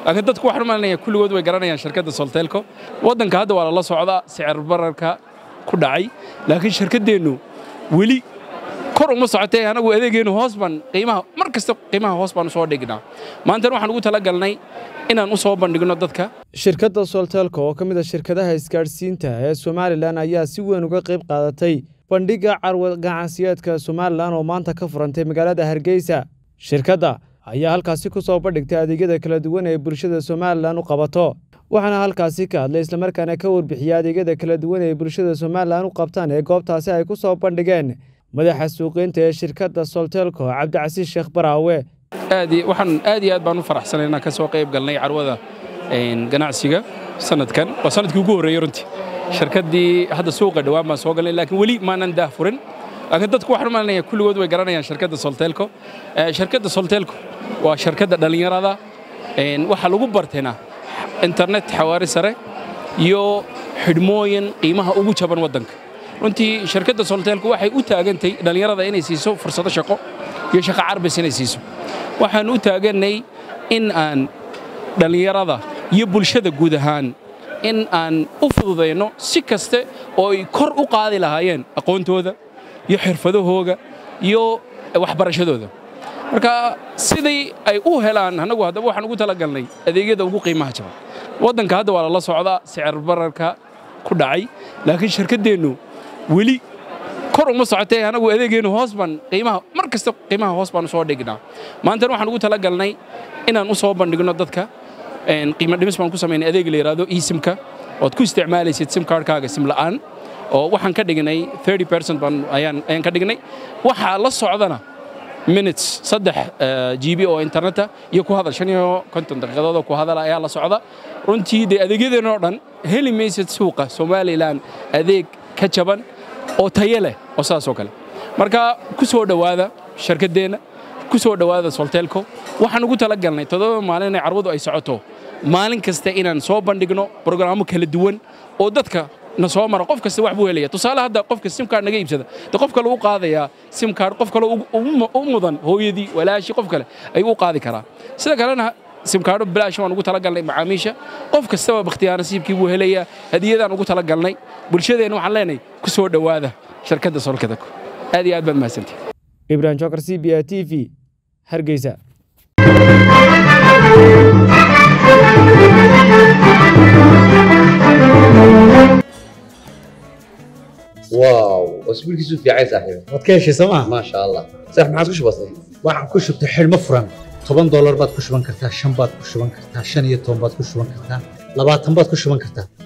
laakiin dadku waxaan u malinaya kulligood way garanayaan shirkadda soltelco waddanka hadda waa lala socdaa sicir bararka ku dhacay laakiin shirkaddeennu weli kor uma socotee anagu adeegeennu hoos baan qiimaha mar kasta qiimaha hoos baan u soo dhignaa maantana waxaan ugu talagalnay inaan u soo bandhigno dadka shirkadda soltelco oo ka mid a shirkadaha isgaadhsiinta ee somalilan ayaa si weyn uga qayb qaadatay bandhigga carwa ganacsiyeedka somalilan oo maanta ka furantay magaalada hargeysa shirkadda ayaa halkaasi ku soo bandhigtay adeegyada kala duwan ee bulshada somalilan u qabato waxaana halkaasi ka hadlay islamarkaana ka warbixiyey adeegyada kala duwan ee bulshada somalilan u qabtaan ee goobtaasi ay ku soo bandhigeen madaxa suuqeynta ee shirkadda soltelco cabdicasiis sheekh baraawe waxaan aad iyo aad baan u faraxsanay inaan ka soo qayb galnay carwada ganacsiga sanadkan waa sanadkii ugu horreeyey runtii shirkaddii hadda suuqa dhowaan baan soo galnay laakiin weli maanan daah furin laakiin dadku waxaan u malinaya kulligood way garanayaan shirkadda soltelco shirkadda soltelco waa shirkadda dhallinyarada waxaa lagu bartayna internet xawaari sare iyo xidhmooyin qiimaha ugu jaban waddanka runtii shirkadda soltelco waxay u taagantay dhallinyarada inay siiso fursado shaqo iyo shaqo carbis inay siiso waxaan u taagannay in aan dhallinyarada iyo bulshada guud ahaan in aan u fududayno si kaste oo ay kor u qaadi lahaayeen aqoontooda iyo xirfadahooga iyo waxbarashadooda marka sidii ay u helaan annagu haddaba waxaan ugu talagalnay adeegyada ugu qiimaha jaban waddanka hadda waa lala socdaa sicir bararka ku dhacay laakiin shirkaddeennu weli kor uma socotee anagu adeegeennu hoos baan qiimaha mar kasta qiimaha hoos baan u soo dhignaa maantana waxaan ugu talagalnay inaan u soo bandhigno dadka qiimo dhimis baan ku samaynay adeeg la yidhaahdo esimka ood ku isticmaalaysid simkaarkaaga sim la'aan oo waxaan ka dhignay percent baan ayaan ayaan ka dhignay waxaa la socdana minutes saddex gb oo interneta iyo ku hadal shan iyo konton daqiiqadood oo ku hadala ayaa la socda runtii dee adeegyadeen oo dhan heli maysid suuqa somalilan adeeg ka jaban oo tayo leh oo saas oo kale marka ku soo dhowaada shirkaddeenna ku soo dhowaada soltelco waxaan ugu talagalnay toddoba maalin inay carwadu ay socoto maalin kasta inaan soo bandhigno brograamo kala duwan oo dadka na soo mara qof kasta wax buu helaya tusaale hadda qofka simkaard naga iibsada de qof kale u qaadayaa simkaard qof kale u mudan hooyadii walaashii qof kale ayuu u qaadi karaa sida kalena simkaadho bilaash waan ugu talagalnay macaamiisha qof kastaba bakhtiyaa nasiibkii buu helayaa hadiyadaan ugu talagalnay bulshadeenna waxaan leenahay ku soo dhowaada shirkadda solkadako aad iyo aad baad mahadsantihi ibrahim jokar c b a t v hargeysa واو اسبوعك في عايز صاحبي waad ka heshay sooma ما شاء الله صح ما عادش بسيط waxaan ku shubtay xidhmo furan toban doolar baad ku shuban kartaa shan baad ku shuban kartaa shan iyo toban baad ku shuban kartaa labaatan baad ku shuban kartaa